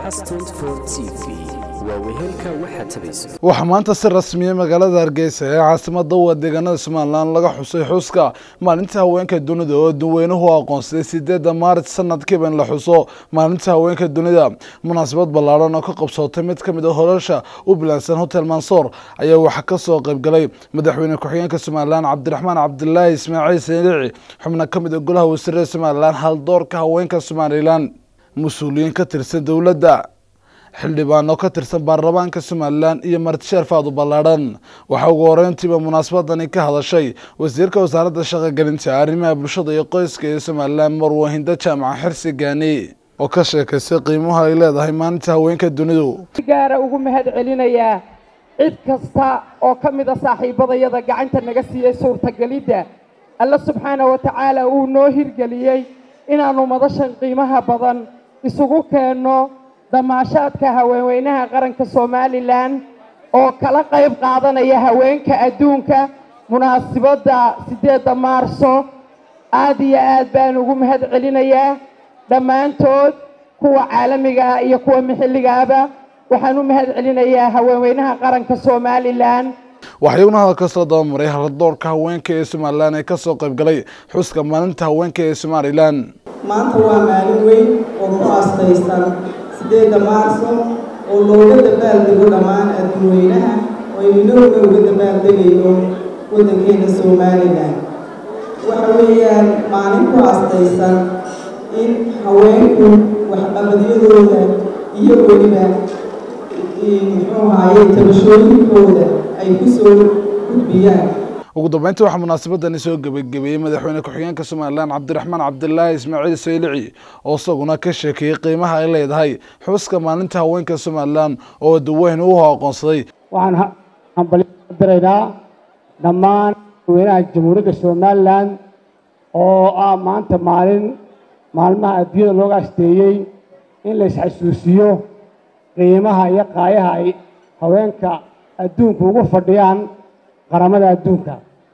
waxaa maanta si rasmiya magaalada hargeysa ee caasimada waa deegaanada somalilan laga xusay xuska maalinta haweenka dunida oo dadweynuhu aqoonsaday sideeda maaris sanadkiiba in la xuso maalinta haweenka dunida munaasabad ballaadhan oo ka qabsootay mid kamid a holasha u bilaansan hotel mansoor ayaa waxaa kasoo qaybgalay madaxweyne ku-xigeenka somalilan cabdiraxmaan cabdilaahi ismaaciil saniici xubna kamid a golaha wasiirada somalilan haldoorka haweenka somalilan mas-uuliyiin ka tirsan dowladda xildhibaano ka tirsan baarlamaanka somalilan iyo martisheer faadu ballaadhan waxaa ugu horeyntiiba munaasabadani ka hadashay wasiirka wasaaradda shaqogelinta arrimaha bulshada iyo qoyska ee somalilan marwahinda jaamaca xirsi gaani oo ka sheekaysay qiimaha ay leedahay maalinta haweenka dunidu gaara ugu mahad celinayaa cid kasta oo ka mid a saaxiibadayada gacanta naga siiyey suurtagelidda alla subxaana wa tacaala uu noo hirgeliyey inaannu madashan qiimaha badan isugu keenno damaashaadka haweenweynaha qaranka somalilan oo kala qayb qaadanaya haweenka adduunka munaasibadda siddeedda maarso aad iyo aad baan ugu mahad celinayaa dhammaantood kuwa caalamiga ah iyo kuwa maxilligaaba waxaan u mahad celinayaa haweenweynaha qaranka somalilan waxaa iyaguna hadalka soo dabamaray haladoorka haweenka ee somalilan ee kasoo qaybgalay xuska maalinta haweenka ee somalilan maanta waa maalin weyn oo ku aastaysan sideedda maarso oo looga dabaaldego dhammaan adduunweynaha oo aynooga uga dabaaldegayno waddankeena somalilan waxa weeyaan maalin ku aastaysan in haweenku waxqabadyadooda iyo weliba muxuu ahaye tabashooyinkooda ay ku soo gudbiyaan ugu dambeyntii waxaa munaasabadani soo gebagabeeyey madaxweyne ku-xigeenka somalilan cabdiraxmaan cabdilaahi ismaaciil saylici oo isaguna ka sheekeeyey qiimaha ay leedahay xuska maalinta haweenka somalilan oo daweyn uu aqoonsaday waxaan hambalidiraynaa dhammaan dadweynaha jamhuuriyadda somalilan oo ah maanta maalin maalmaha adduunyada looga asteeyey in la isxasuusiyo qiimaha iyo qaayaha ay haweenka adduunku ugu fadhiyaan qaramada adduunka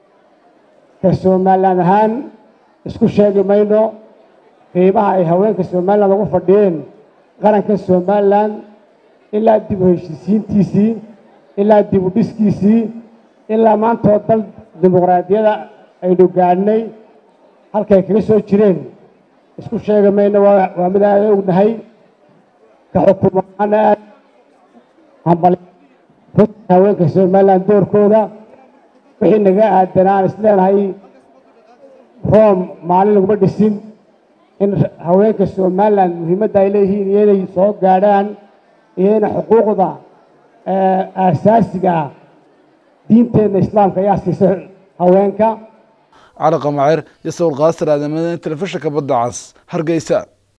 ka somalilan ahaan isku sheegi mayno qiimaha ay haweenka somalilan ugu fadhiyeen qaranka somalilan ilaa dib u heshiisiintiisii ilaa dib u dhiskiisii ilaa maantoo dal dimuqraadiyada aynu gaadhnay halkay kaga soo jireen isku sheegi mayno waa mid aada ognahay ka xukuumaana aad hambal haweenka somalilan doorkooda wixii naga aadan aan isleenahay room maalin laguma dhisin in haweenka somalilan muhiimadda ay leeyihiin iyo inay soo gaadhaan iyo ina xuquuqda aasaasiga ah diinteenna islaamka ayaa siisay haweenka cali qamaceer iyo sawir qaasir aadamada telefishinka badda cas hargeysa